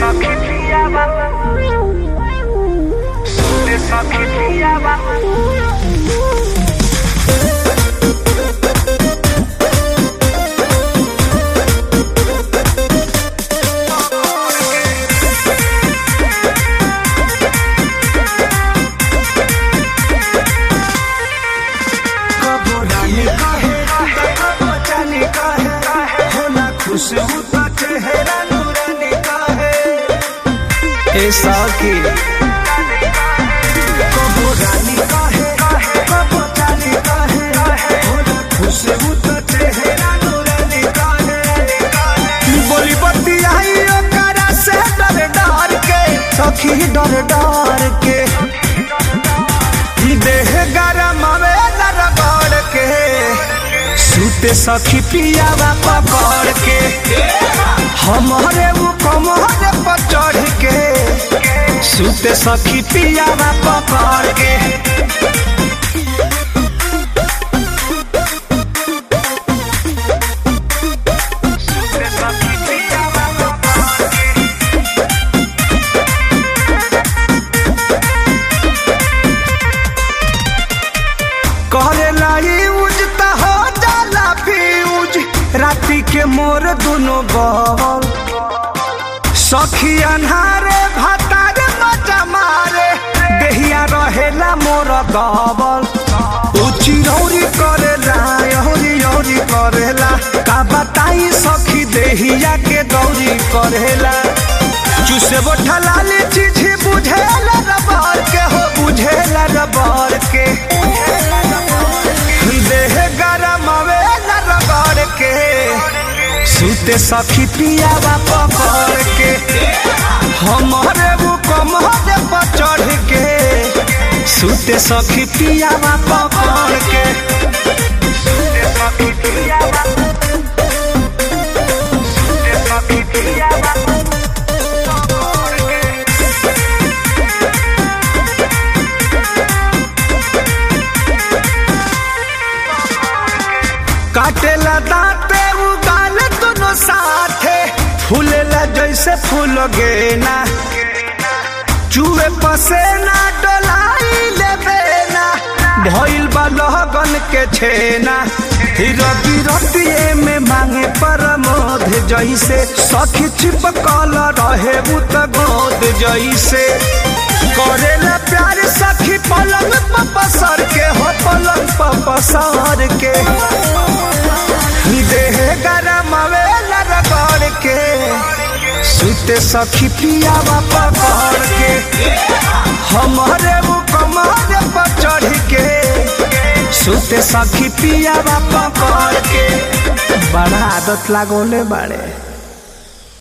सखी पियावा सुते सखी पियावा कबो रानी कहे कबो जानी कहे होला खुशबू तो चेहरा नूरानी कहे ए साकी कबो रानी कहे कबो जानी कहे होला खुशबू तो चेहरा नूरानी कहे बोली बत्ती आई ओकरा से डर डर के सखी डर डर के देह गरम आवेला रगड़ के सूते सखी पियावा पकड़ के हमारे वो कमरे पर चढ़ के सूते सखी पियावा पकड़ के सुते सखी पियावा करेला यूज त हो जाला फ्यूज राती के मोर दुनो बल सखी अन्हारे भतारे मजा मारे देहिया रहेला मोर गबल उची रौरी करेला यौरी यौरी करेला का बताई सखी देहिया के गौरी करेला चुसे बोठा लाली चीज बुझेला रबर के हो बुझेला रबर के देह गरम आवेला रगड़ के सूते सखी पियावा पकड़ के हमारे वो कमरे पर चढ़ के सूते सखी पियावा पकड़ के सुते सखी पियावा सुते सखी पियावा काटेला दांते उगाल दोनों साथे फूलेला जैसे फूल गेना चूहे पसेना डोलाई लेबेना भइल बा लहगन के छेना रति रतिए में मांगे परमोध जैसे सखी छिपकल रहे उत गोद जैसे करेला प्यार सखी पलंग पर पसर के हो पलंग पर पसर के देह गरम आवेला रगड़ के सुते सखी पियावा पकड़ के हमारे वो कमरे पर चढ़ के सुते सखी पियावा पकड़ के बड़ा आदत लागोले बाड़े